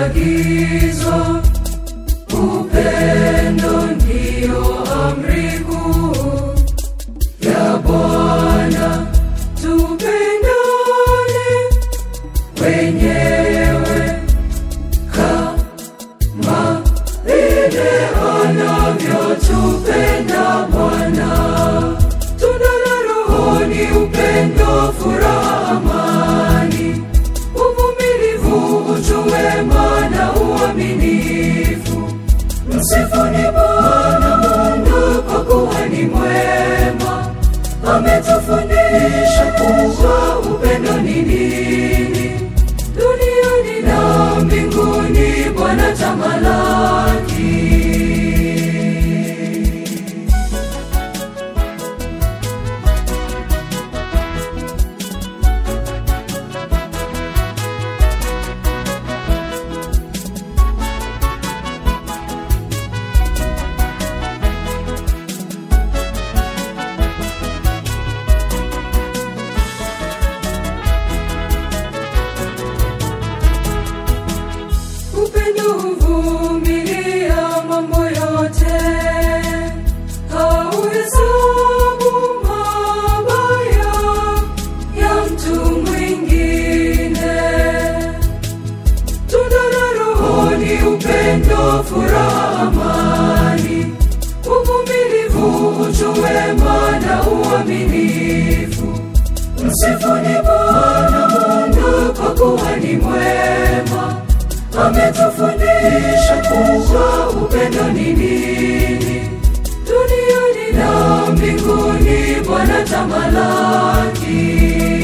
agizo, upendo ndiyo amri kuu ya Bwana. Tupendane wenyewe kama vile anavyotupenda Bwana. Tunda la Roho ni upendo, furaha, amani, uvumilivu, utu wema na uaminifu. Msifuni Bwana Mungu kwa kuwa ni mwema, ametufundisha kuwa upendo ni nini. Duniani na mbinguni Bwana tamalaki. Upendo huvumilia mambo yote, hauhesabu mabaya ya mtu mwingine. Tunda la Roho ni upendo, furaha, amani, uvumilivu, utu wema na uaminifu. Msifuni Bwana Mungu kwa kuwa ni mwema, ametufundisha kuwa upendo ni nini. Duniani na mbinguni Bwana tamalaki.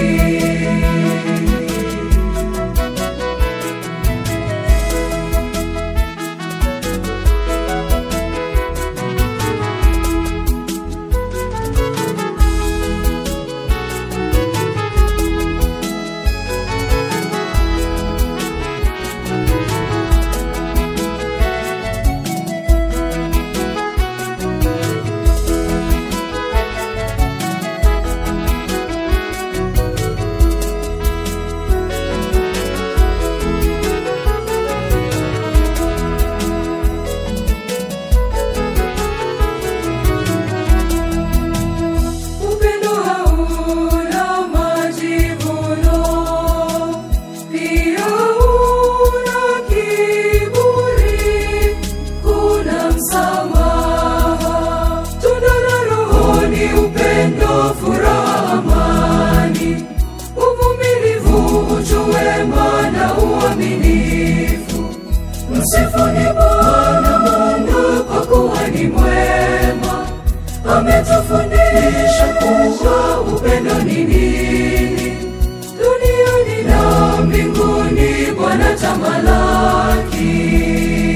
Upendo hauna majivuno, pia hauna kiburi, kuna msamaha. Tunda la Roho ni upendo, furaha, amani, uvumilivu, utu wema na uaminifu. Msifuni Bwana Mungu kwa kuwa ni mwema, ametufundisha kuwa upendo ni nini. Duniani na mbinguni Bwana tamalaki.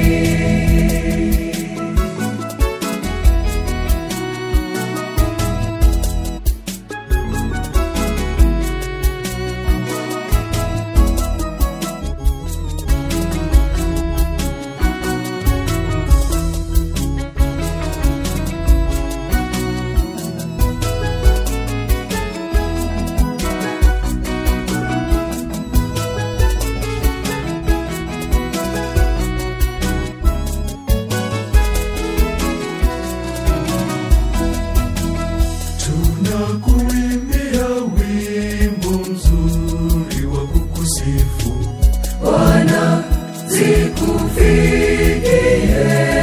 Tunakuimbia wimbo mzuri wa kukusifu Bwana zikufikie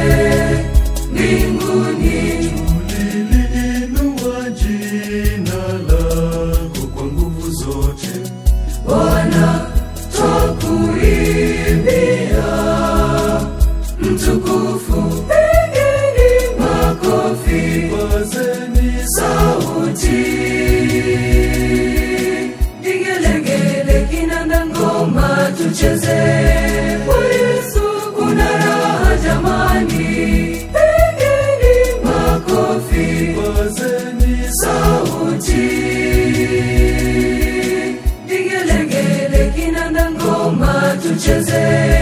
mbinguni. Tuliliinua jina lako kwa nguvu zote Bwana twakuimbia mtukufu, pigeni makofi, Pazeni sauti, vigelegele, kinanda, ngoma, tucheze kwa Yesu, kuna raha jamani, pigeni makofi, Pazeni sauti vigelegele kinanda ngoma tucheze